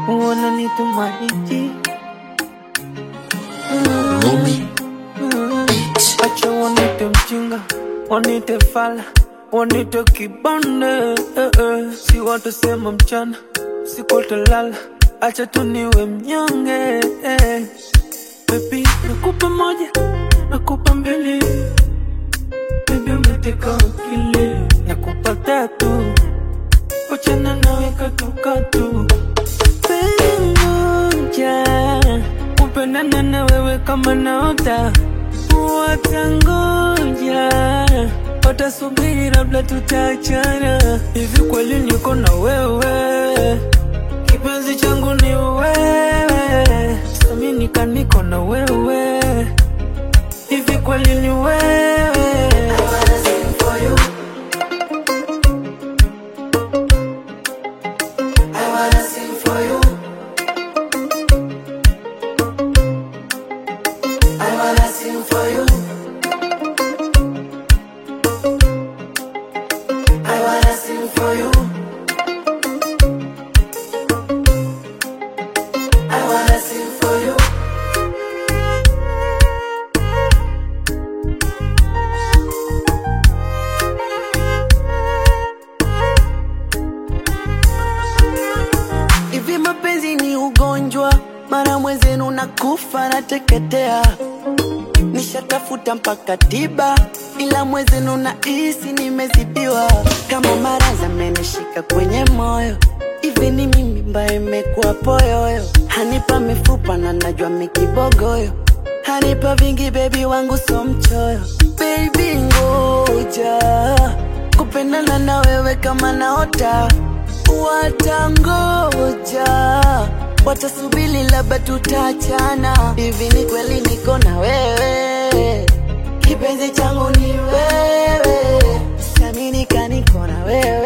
wananitumaiji Rumi Beats. acha wanite mjinga wanite fala wanite kibande eh, eh. si watasema mchana sikotalala acha tu niwe mnyonge eh. Baby, nakupa moja nakupa mbili Baby umeteka akili nakupa tatu wachana nawe katukatu Penzi moja kupendana na wewe kama naota watangoja watasubiri labda tutaachana hivi kweli niko na wewe kipenzi changu ni wewe saminika niko na wewe hivi kweli ni wewe Hivi mapenzi ni ugonjwa, mara mwenzenu nakufa nateketea. Nishatafuta mpaka tiba, ila mwenzenu nahisi nimezidiwa. Kama maradhi amenishika kwenye moyo, hivi ni mimi mbaye imekuwa poyoyo. Hanipa mifupa na najua mikibogoyo, hanipa vingi bebi wangu so mchoyo. Baby ngoja kupendana na wewe kama naota watangoja watasubili labda tutachana hivi ni kweli niko na wewe kipenzi changu ni wewe saminika niko na wewe